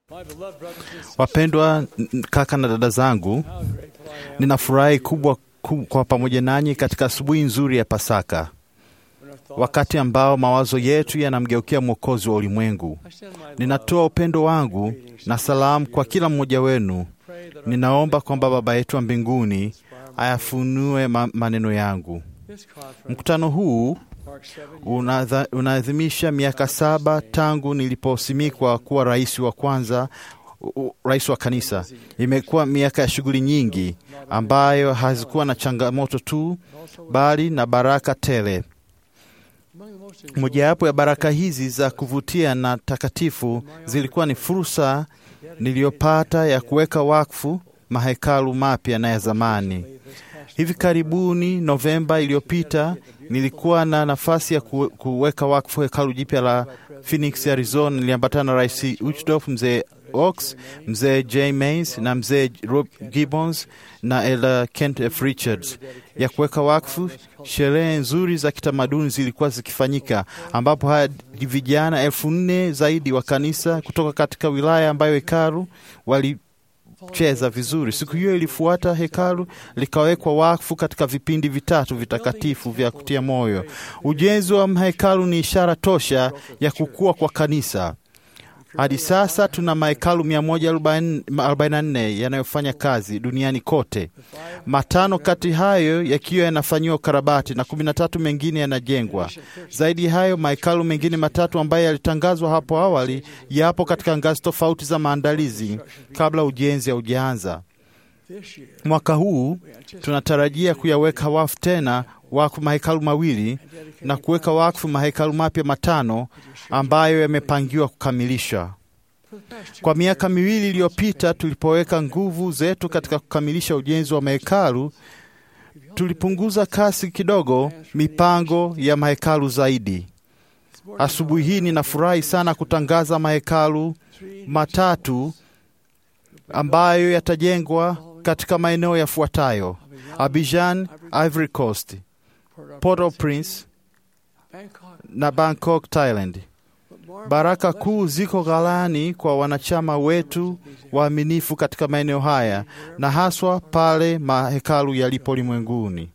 Wapendwa n- kaka na dada zangu, ninafurahi kubwa ku- kwa pamoja nanyi katika asubuhi nzuri ya Pasaka, wakati ambao mawazo yetu yanamgeukia Mwokozi wa ulimwengu. Ninatoa upendo wangu na salamu kwa kila mmoja wenu. Ninaomba kwamba Baba yetu wa mbinguni ayafunue ma maneno yangu. Mkutano huu unadha- unaadhimisha miaka saba tangu niliposimikwa kuwa rais wa kwanza u- u- rais wa kanisa. Imekuwa miaka ya shughuli nyingi ambayo hazikuwa na changamoto tu, bali na baraka tele. Mojawapo ya baraka hizi za kuvutia na takatifu zilikuwa ni fursa niliyopata ya kuweka wakfu mahekalu mapya na ya zamani. Hivi karibuni, Novemba iliyopita, nilikuwa na nafasi ya ku- kuweka wakfu hekalu jipya la Phoenix, Arizona. Niliambatana na Rais Uchtdorf, mzee Oaks, mzee J Mays na mzee Rob Gibbons na Elder Kent F. Richards ya kuweka wakfu. Sherehe nzuri za kitamaduni zilikuwa zikifanyika, ambapo hadi vijana elfu nne zaidi wa kanisa kutoka katika wilaya ambayo hekalu wali cheza vizuri. Siku hiyo ilifuata, hekalu likawekwa wakfu katika vipindi vitatu vitakatifu vya kutia moyo. Ujenzi wa mahekalu ni ishara tosha ya kukua kwa kanisa. Hadi sasa tuna mahekalu 144 yanayofanya kazi duniani kote, matano kati hayo yakiwa yanafanyiwa ukarabati na 13 mengine yanajengwa. Zaidi ya hayo, mahekalu mengine matatu ambayo yalitangazwa hapo awali yapo katika ngazi tofauti za maandalizi kabla ujenzi haujaanza. Mwaka huu tunatarajia kuyaweka wakfu tena wakfu mahekalu mawili na kuweka wakfu mahekalu mapya matano ambayo yamepangiwa kukamilisha. Kwa miaka miwili iliyopita, tulipoweka nguvu zetu katika kukamilisha ujenzi wa mahekalu, tulipunguza kasi kidogo mipango ya mahekalu zaidi. Asubuhi hii ninafurahi sana kutangaza mahekalu matatu ambayo yatajengwa katika maeneo yafuatayo: Abidjan, Ivory Coast, Port-au-Prince na Bangkok, Thailand. Baraka kuu ziko ghalani kwa wanachama wetu waaminifu katika maeneo haya na haswa pale mahekalu yalipo ulimwenguni.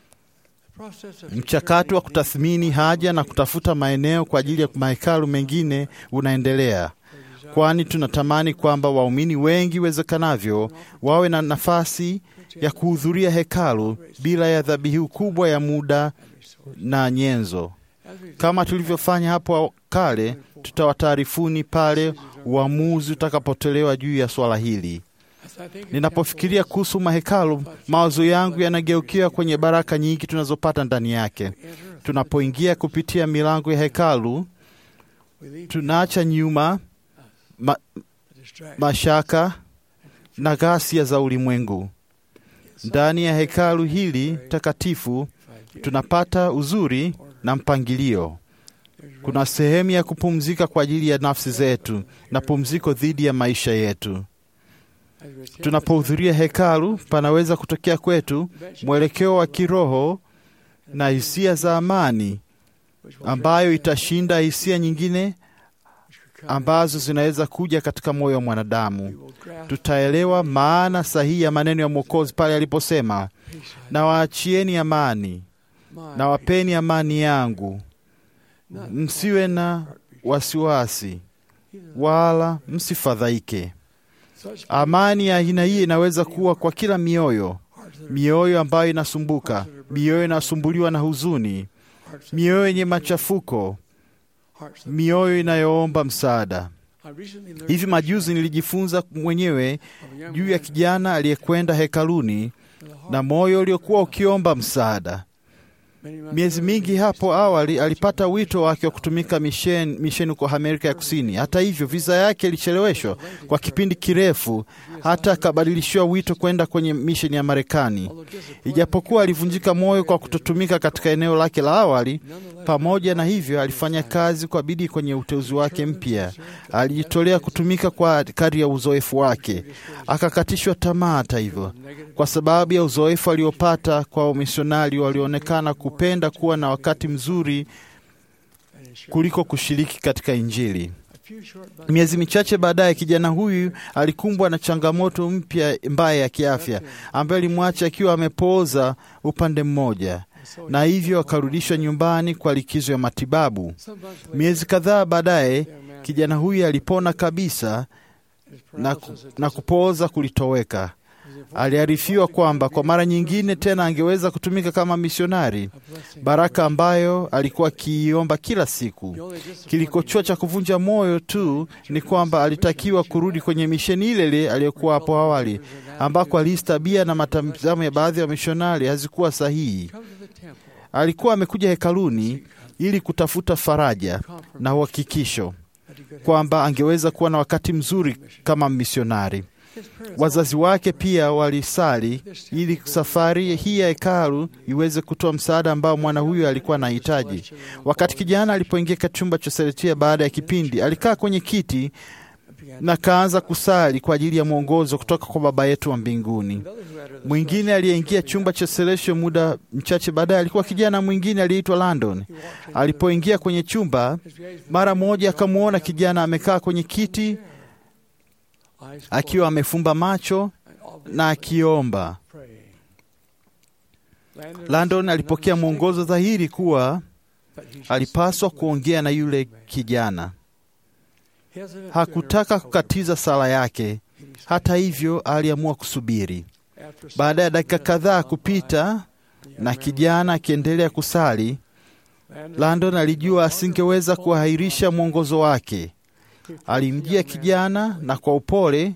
Mchakato wa kutathmini haja na kutafuta maeneo kwa ajili ya mahekalu mengine unaendelea, kwani tunatamani kwamba waumini wengi iwezekanavyo wawe na nafasi ya kuhudhuria hekalu bila ya dhabihu kubwa ya muda na nyenzo. Kama tulivyofanya hapo kale, tutawataarifuni pale uamuzi utakapotolewa juu ya swala hili. Ninapofikiria kuhusu mahekalu, mawazo yangu yanageukia kwenye baraka nyingi tunazopata ndani yake. Tunapoingia kupitia milango ya hekalu, tunaacha nyuma ma, mashaka na ghasia za ulimwengu. Ndani ya hekalu hili takatifu tunapata uzuri na mpangilio. Kuna sehemu ya kupumzika kwa ajili ya nafsi zetu na pumziko dhidi ya maisha yetu. Tunapohudhuria hekalu, panaweza kutokea kwetu mwelekeo wa kiroho na hisia za amani ambayo itashinda hisia nyingine ambazo zinaweza kuja katika moyo wa mwanadamu. Tutaelewa maana sahihi ya maneno ya Mwokozi pale aliposema, na waachieni amani na wapeni amani yangu, msiwe na wasiwasi wala msifadhaike. Amani ya aina hii inaweza kuwa kwa kila mioyo, mioyo ambayo inasumbuka, mioyo inasumbuliwa na huzuni, mioyo yenye machafuko, mioyo inayoomba msaada. Hivi majuzi nilijifunza mwenyewe juu ya kijana aliyekwenda hekaluni na moyo uliokuwa ukiomba msaada. Miezi mingi hapo awali alipata wito wake wa kutumika misheni misheni huko Amerika ya Kusini. Hata hivyo, visa yake ilicheleweshwa kwa kipindi kirefu, hata akabadilishiwa wito kwenda kwenye misheni ya Marekani. Ijapokuwa alivunjika moyo kwa kutotumika katika eneo lake la awali, pamoja na hivyo alifanya kazi kwa bidii kwenye uteuzi wake mpya. Alijitolea kutumika kwa kadri ya uzoefu wake. Akakatishwa tamaa, hata hivyo, kwa sababu ya uzoefu aliopata kwa wamisionari walioonekana kupenda kuwa na wakati mzuri kuliko kushiriki katika Injili. Miezi michache baadaye, kijana huyu alikumbwa na changamoto mpya mbaya ya kiafya ambayo alimwacha akiwa amepooza upande mmoja, na hivyo akarudishwa nyumbani kwa likizo ya matibabu. Miezi kadhaa baadaye, kijana huyu alipona kabisa na, ku, na kupooza kulitoweka. Aliarifiwa kwamba kwa mara nyingine tena angeweza kutumika kama misionari, baraka ambayo alikuwa akiiomba kila siku. Kilikochoa cha kuvunja moyo tu ni kwamba alitakiwa kurudi kwenye misheni ile ile aliyokuwa hapo awali, ambako alihisi tabia na matazamo ya baadhi ya wamishonari hazikuwa sahihi. Alikuwa amekuja hekaluni ili kutafuta faraja na uhakikisho kwamba angeweza kuwa na wakati mzuri kama misionari. Wazazi wake pia walisali ili safari hii ya hekalu iweze kutoa msaada ambao mwana huyu alikuwa anahitaji. Wakati kijana alipoingia katika chumba cha Seletia baada ya kipindi, alikaa kwenye kiti na kaanza kusali kwa ajili ya mwongozo kutoka kwa Baba yetu wa mbinguni. Mwingine aliyeingia chumba cha Celestio muda mchache baadaye alikuwa kijana mwingine aliyeitwa Landon. Alipoingia kwenye chumba, mara moja akamwona kijana amekaa kwenye kiti akiwa amefumba macho na akiomba. Landon alipokea mwongozo dhahiri kuwa alipaswa kuongea na yule kijana. Hakutaka kukatiza sala yake. Hata hivyo, aliamua kusubiri. Baada ya dakika kadhaa kupita na kijana akiendelea kusali, Landon alijua asingeweza kuahirisha mwongozo wake. Alimjia kijana na kwa upole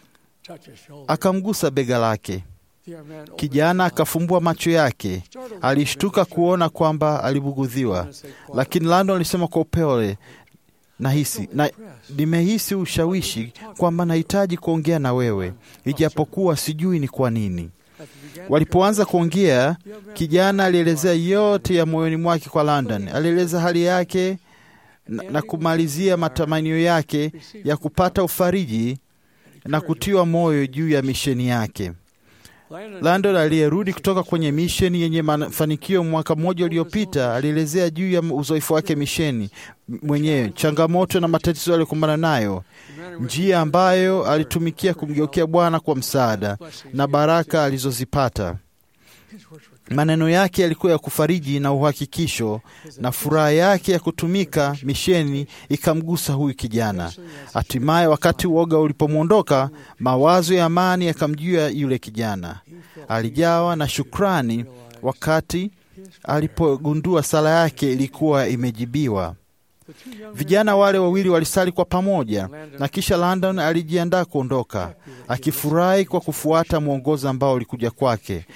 akamgusa bega lake. Kijana akafumbua macho yake. Alishtuka kuona kwamba alibugudhiwa, lakini Landon alisema kwa upole, nahisi na nimehisi ushawishi kwamba nahitaji kuongea na wewe, ijapokuwa sijui ni kwa nini. Walipoanza kuongea, kijana alielezea yote ya moyoni mwake kwa Landon. Alieleza hali yake na, na kumalizia matamanio yake ya kupata ufariji na kutiwa moyo juu ya misheni yake. Landon aliyerudi kutoka kwenye misheni yenye mafanikio mwaka mmoja uliopita alielezea juu ya uzoefu wake misheni mwenyewe, changamoto na matatizo aliyokumbana nayo, njia ambayo alitumikia kumgeukea Bwana kwa msaada na baraka alizozipata. Maneno yake yalikuwa ya kufariji na uhakikisho, na furaha yake ya kutumika misheni ikamgusa huyu kijana. Hatimaye, wakati uoga ulipomwondoka, mawazo ya amani yakamjia yule kijana. Alijawa na shukrani wakati alipogundua sala yake ilikuwa imejibiwa. Vijana wale wawili walisali kwa pamoja, na kisha Landon alijiandaa kuondoka, akifurahi kwa kufuata mwongozo ambao ulikuja kwake.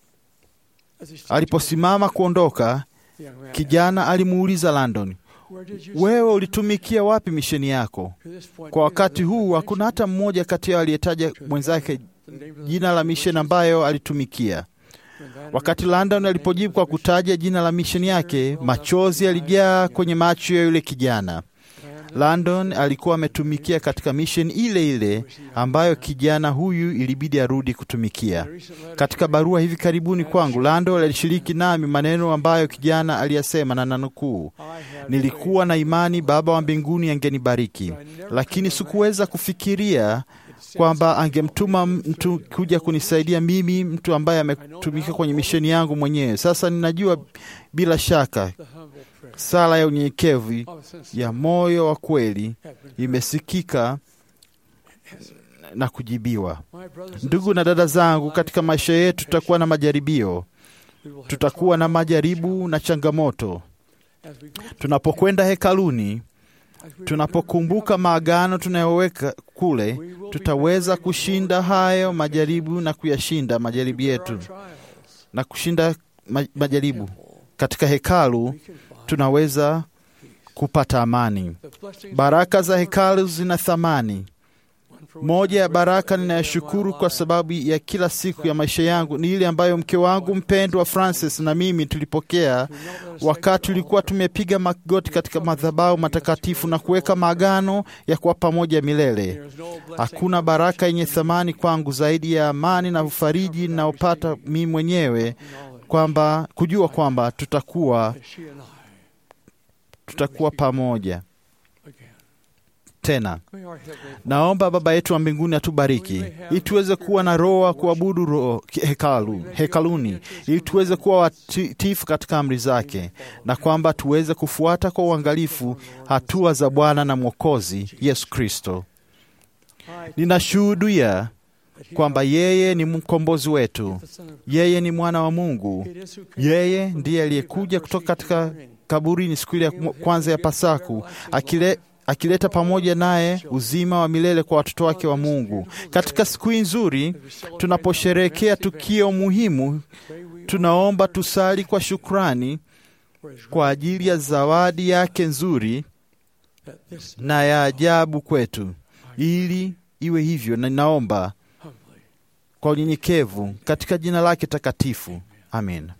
Aliposimama kuondoka, kijana alimuuliza Landon, wewe ulitumikia wapi misheni yako? Kwa wakati huu hakuna hata mmoja kati yao aliyetaja mwenzake jina la misheni ambayo alitumikia. Wakati Landon alipojibu kwa kutaja jina la misheni yake, machozi yalijaa kwenye macho ya yule kijana. Landon alikuwa ametumikia katika misheni ile ile ambayo kijana huyu ilibidi arudi kutumikia. Katika barua hivi karibuni kwangu, Landon alishiriki nami maneno ambayo kijana aliyasema, na nanukuu, nilikuwa na imani Baba wa mbinguni angenibariki, lakini sikuweza kufikiria kwamba angemtuma mtu kuja kunisaidia mimi, mtu ambaye ametumika kwenye misheni yangu mwenyewe. Sasa ninajua bila shaka sala ya unyenyekevu ya moyo wa kweli imesikika na kujibiwa. Ndugu na dada zangu, katika maisha yetu tutakuwa na majaribio, tutakuwa na majaribu na changamoto. Tunapokwenda hekaluni, tunapokumbuka maagano tunayoweka kule, tutaweza kushinda hayo majaribu na kuyashinda majaribu yetu na kushinda majaribu. Katika hekalu tunaweza kupata amani. Baraka za hekalu zina thamani. Moja ya baraka ninayoshukuru kwa sababu ya kila siku ya maisha yangu ni ile ambayo mke wangu mpendwa Francis na mimi tulipokea wakati tulikuwa tumepiga magoti katika madhabahu matakatifu na kuweka maagano ya kuwa pamoja milele. Hakuna baraka yenye thamani kwangu zaidi ya amani na ufariji ninaopata mimi mwenyewe kwamba kujua kwamba tutakuwa tutakuwa pamoja tena. Naomba Baba yetu wa mbinguni atubariki ili tuweze kuwa na roho wa kuabudu roho hekalu, hekaluni, ili tuweze kuwa watiifu katika amri zake, na kwamba tuweze kufuata kwa uangalifu hatua za Bwana na Mwokozi Yesu Kristo. Ninashuhudia kwamba yeye ni mkombozi wetu, yeye ni mwana wa Mungu, yeye ndiye aliyekuja kutoka katika kaburini siku ile ya kwanza ya Pasaku akile akileta pamoja naye uzima wa milele kwa watoto wake wa Mungu. Katika siku hii nzuri tunaposherehekea tukio muhimu, tunaomba tusali kwa shukrani kwa ajili ya zawadi yake nzuri na ya ajabu kwetu, ili iwe hivyo, na ninaomba kwa unyenyekevu katika jina lake takatifu, amen.